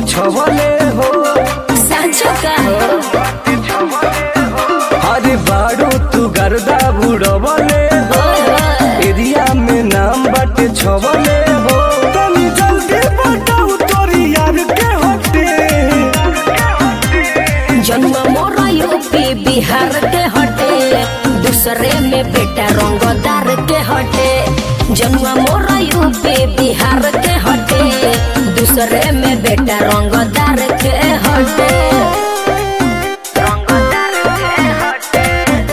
छवले हो सांचो का अरे बाड़ो तू गर्दा बुड़वले हो एरिया में नाम बाटे छवले हो तनी जल्दी बताओ तोरी यार के हटे जन्म मोरा यूपी बिहार के हटे दूसरे में बेटा रंगदार के हटे जन्म मोरा यूपी बिहार के हटे दूसरे में बेटा रंगदार के हटे रंगदार के हटे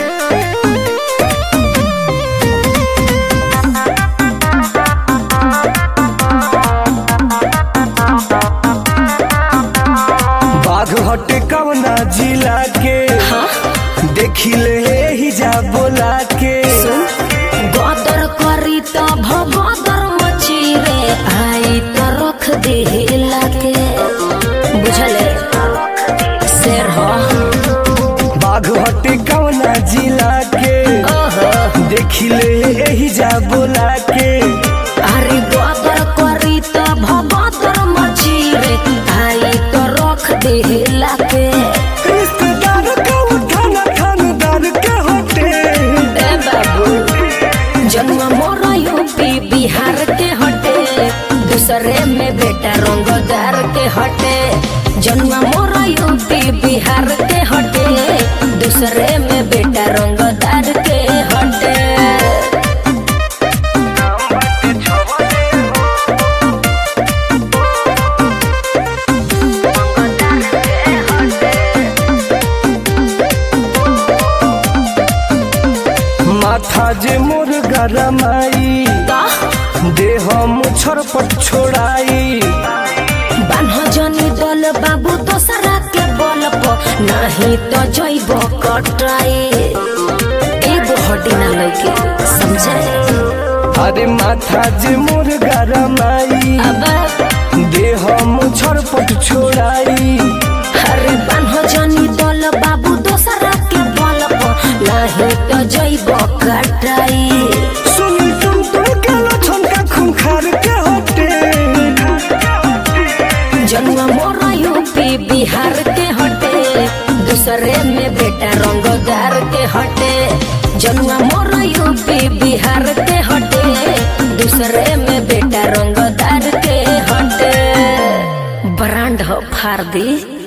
बाघ हटे कवना जिला के हाँ देखी ले ही जा बोला के गदर करी त भगदर मची रे आई त रख दे लाके बुझले शेर हो बाघ हटे कवना जिला के ओहो देखी ले ही जा बोला के अरे गदर करी त भगदर मची रे आई त रख दे लाके रिश्तेदार का उठाना खानदार के हटे ए बाबू जन्म मोरा यूपी बिहार के हटे दूसरे में बेटा रंगदार के हटे जन्म मोरा यूपी बिहार के हटे दूसरे में बेटा रंगदार के हटे माथा जे मोर गरमाई का देह मुछर पट छोड़ाई बान्ह जनी दल बाबू दोसरा के बल पर नहीं तो जैब कटाई एगो हड्डी ना लगे समझे अरे माथा जे मोर गरमाई अब देह मुछर पट छोड़ाई हरे बान्ह जनी दल बाबू दोसरा के बल पर नहीं तो जैब कटाई सुनी तुम तुम के लछन का खूंखार के हटे जन्म मोरा यूपी बिहार के हटे दूसरे में बेटा रंगदार के हटे जन्म मोरा यूपी बिहार के हटे दूसरे में बेटा रंगदार के हटे ब्रांड हो फार दी